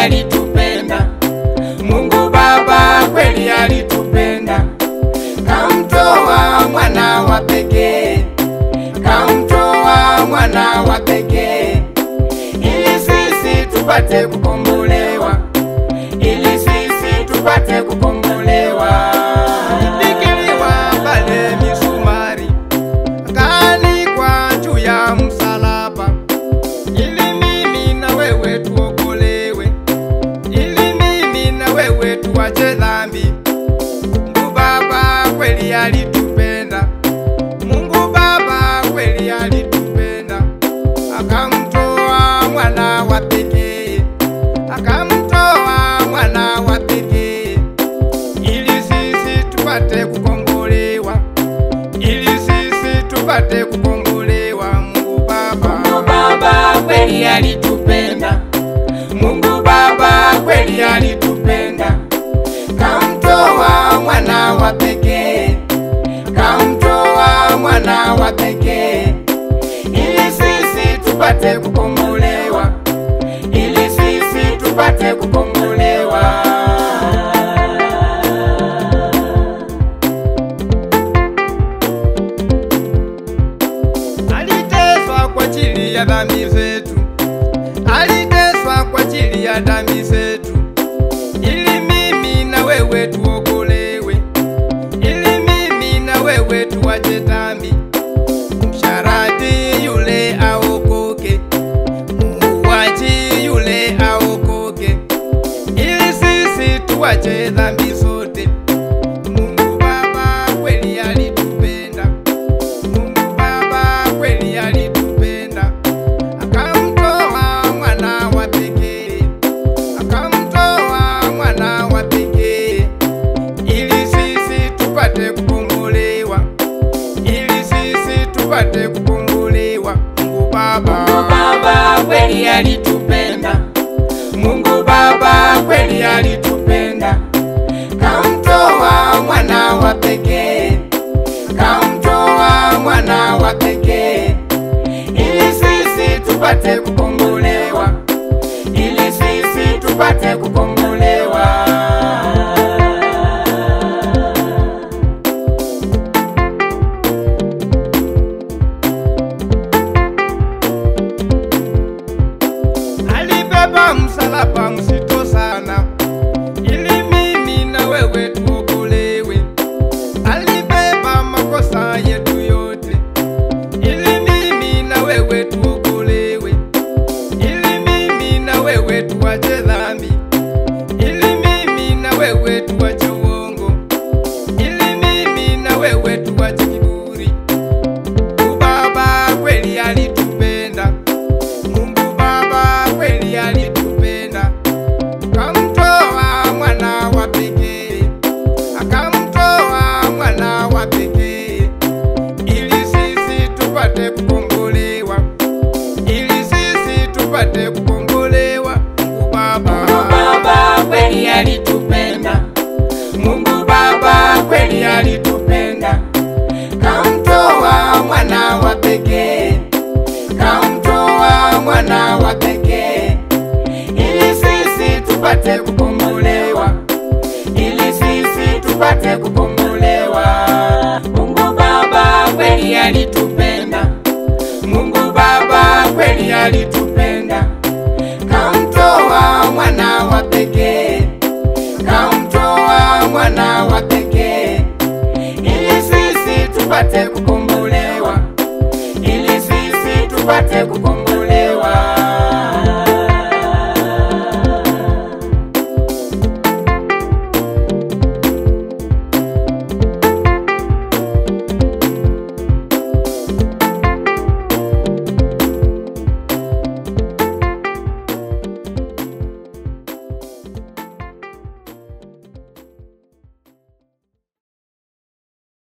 alitupenda. Mungu Baba kweli alitupenda, kamtoa mwana wa pekee, kamtoa mwana wa pekee, ili sisi tupate kukombolewa, ili sisi tupate kukombolewa. Alipigiliwa pale misumari, akaanikwa juu ya msalaba, ili mimi na wewe tuokolewe, ili mimi na wewe tuache dhambi. Mungu Baba kweli alitupenda, Mungu Baba kweli alitupenda, akamtoa mwana wa pekee, akamtoa mwana wa pekee, ili sisi tupate kukombolewa, ili sisi tupate kukombolewa. Mungu Baba, Mungu Baba kweli alitupenda, Mungu Baba kweli alitupenda, kamtoa mwana wa pekee, kamtoa mwana wa pekee, ili sisi tupate kukombolewa, ili sisi tupate kukombolewa. Aliteswa kwa ajili ya dhambi zetu, aliteswa kwa ajili ya dhambi zetu, ili mimi na wewe tuokolewe, ili mimi na wewe tuache dhambi. Msharati yule aokoke, muuaji yule aokoke, ili sisi tuache dhambi zote. Mungu Baba kweli alitupenda, Mungu Baba kweli alitupenda, akamtoa mwana wa pekee, akamtoa mwana wa pekee, ili sisi tupate kukombolewa, ili sisi tupate kukombolewa. Mungu Baba, Mungu Baba kweli alitupenda, Mungu Baba kweli alitupenda, kamtoa mwana wa pekee, kamtoa mwana wa pekee, ili sisi tupate kukombolewa, ili sisi tupate kukombolewa. Alibeba msalaba mzito sana, ili mimi na wewe tuokolewe. Alibeba makosa yetu yote, ili mimi na wewe tuokolewe, ili mimi na wewe tuache dhambi, ili mimi na wewe tuache uongo, ili mimi na wewe tuache kiburi. Mungu Baba kweli alitupenda, Mungu Baba kweli alitupenda, akamtoa mwana wa pekee, akamtoa mwana wa pekee, ili sisi tupate kukombolewa, ili sisi tupate kukombolewa. Mungu Baba, Mungu Baba kweli alitupenda, Mungu Baba kweli alitupenda, kamtoa mwana wa pekee, kamtoa mwana wa pekee, ili sisi tupate kukombolewa, ili sisi tupate kukombolewa. Mungu Baba kweli alitupenda, Mungu Baba kweli alitupenda, kamtoa mwana wa pekee, kamtoa mwana wa pekee, ili sisi tupate kukombolewa, ili sisi tupate kukombolewa.